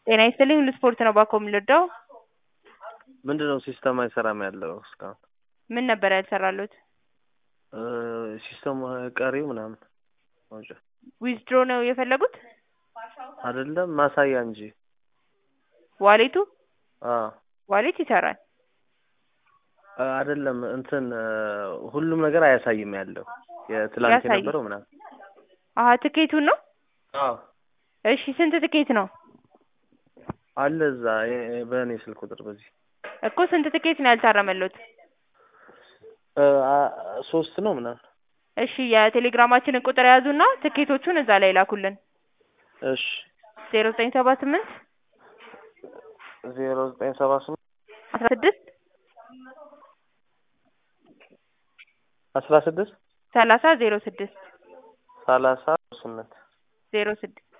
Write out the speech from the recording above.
ጤና ይስጥልኝ ሁሉ ስፖርት ነው ባኮ የምንወደው ምንድን ነው ሲስተም አይሰራም ያለው እስካሁን ምን ነበር ያልሰራሉት እ ሲስተሙ ቀሪው ምናምን መውጫ ዊዝድሮ ነው የፈለጉት አይደለም ማሳያ እንጂ ዋሌቱ አ ዋሌት ይሰራል አይደለም እንትን እ ሁሉም ነገር አያሳይም ያለው የትላንት ያሳይ። የነበረው ምናምን አሀ ትኬቱን ነው አዎ እሺ ስንት ትኬት ነው አለ እዛ የ- የ- በእኔ ስልክ ቁጥር በዚህ እኮ ስንት ትኬት ነው ያልታረመሉት እ አ- ሶስት ነው ምናምን እሺ የቴሌግራማችንን ቁጥር ያዙና ትኬቶቹን እዛ ላይ ላኩልን እሺ ዜሮ ዘጠኝ ሰባ ስምንት ዜሮ ዘጠኝ ሰባ ስምንት አስራ ስድስት አስራ ስድስት ሰላሳ ዜሮ ስድስት ሰላሳ ስምንት ዜሮ ስድስት